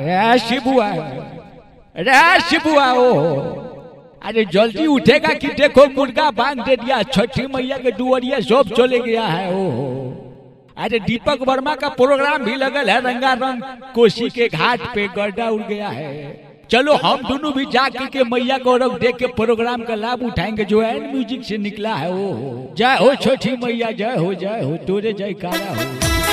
रे शिबुआ रे शिबुआ ओ अरे जल्दी उठेगा कि देखो मुर्गा बांध दे दिया छठी मैया के दुआरिया सब चले गया है ओ अरे दीपक वर्मा का प्रोग्राम भी लगल है रंगारंग कोसी के घाट पे गड्ढा उड़ गया है चलो हम दोनों भी जाके के मैया को रख देख के प्रोग्राम का लाभ उठाएंगे जो एंड म्यूजिक से निकला है ओ जय हो छोटी मैया जय हो जय हो तोरे जय कारा हो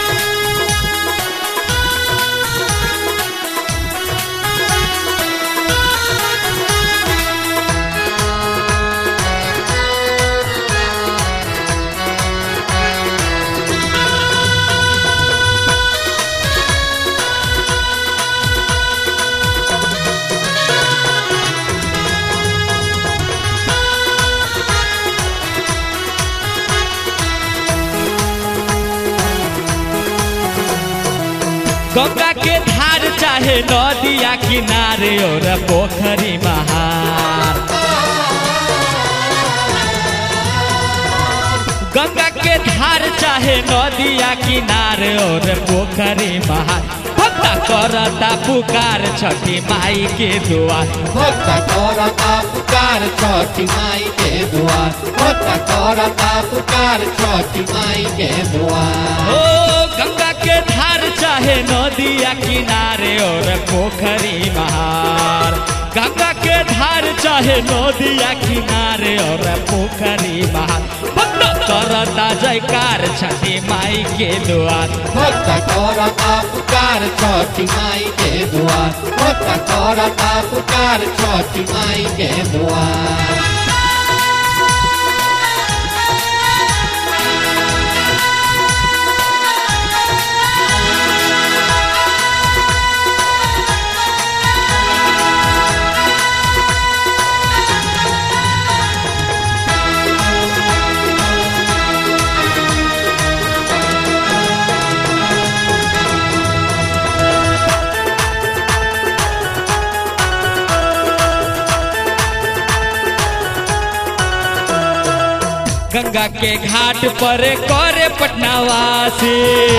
गंगा के धार चाहे नदिया किनारे और पोखरी महार गंगा के धार चाहे नदिया किनारे और पोखरी महार भक्ता करता पुकार छठी माई के दुआर भक्त करता पुकार छठी माई के द्वार भक्त करता पुकार छठी माई के द्वार ओ गंगा के धार चाहे नदिया किनारे और पोखरी महार गंगा के धार चाहे नदिया किनारे और पोखरी महार भक्त करता जयकार छठी माई के द्वार भक्त करता पुकार छठी माई के द्वार भक्त करता पुकार छठी माई के द्वार गंगा के घाट पर करे पटनावासी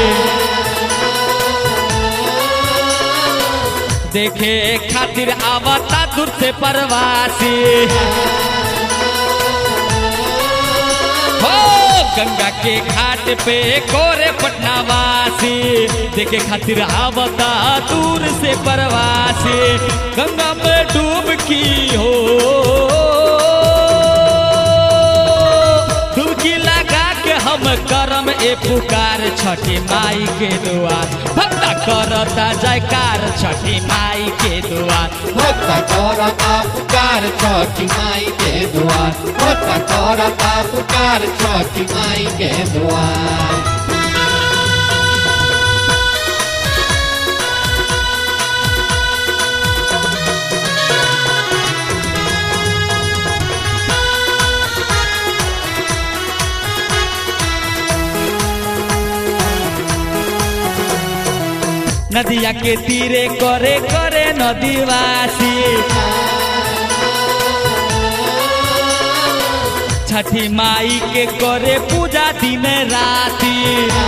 देखे खातिर आवता दूर से परवासी हो गंगा के घाट पे कोरे पटनावासी देखे खातिर आवता दूर से परवासी गंगा में डूबकी हो डुबकी लगा के हम करम ए पुकार छठी माई के दुआर भक्ता करता जयकार छठी माई के दुआर भक्त करता पुकार छठी माई के द्वार भक्त करता पुकार छठी माई के द्वार नदिया के तीरे करे करे नदीवासी छठी माई के करे पूजा दिन राती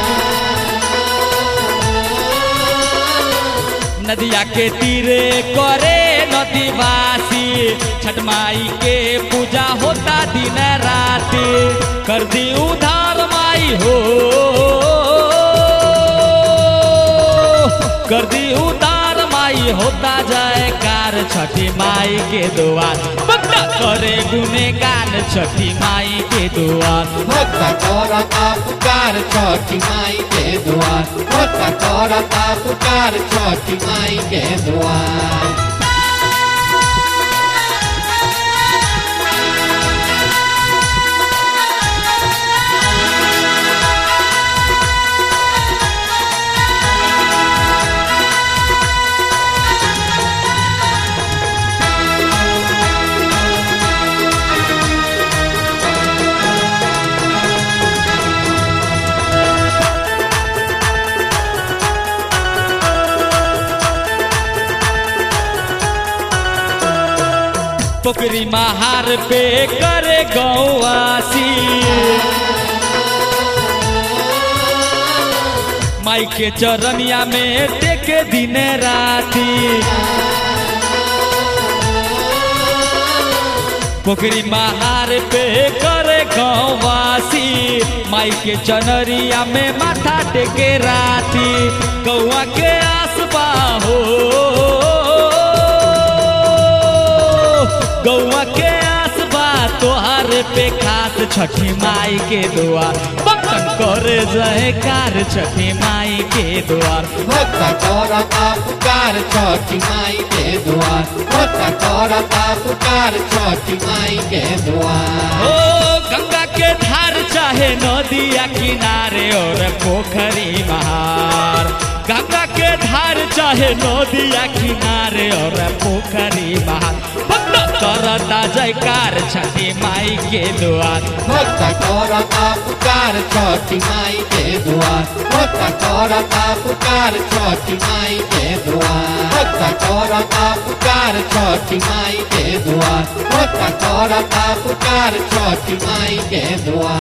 नदिया के तीरे करे नदीवासी छठ माई के पूजा होता दिन राती कर दी उधार माई हो कर दी उतार माई होता जाए कार छठी माई के दुआर बंदा करे गुनेगान छठी माई के दुआर भक्त करता पुकार छठी माई के द्वार भक्त करता पुकार छठी माई के द्वार पोखरी महार पे करे गौवासी माई के चरनिया में टेके दिन राती पोखरी महार पे करे गौवासी माई के चनरिया में माथा टेके राती गौआ के आसबा हो गौआ के आसबा तोहार पे खास छठी माई के द्वार बटन करे जयकार छठी माई के द्वार भक्त करता पुकार छठी माई के द्वार भक्त करता पुकार छठी माई के द्वार ओ गंगा के धार चाहे नदिया किनारे और पोखरी महार गंगा के धार चाहे नदिया किनारे और पोखरी महार भक्त करता जयकार छठी माई के द्वार भक्त करता पुकार छठी माई के द्वार भक्त करता पुकार छठी माई के द्वार भक्त करता पुकार छठी माई के द्वार भक्त करता पुकार छठी माई के द्वार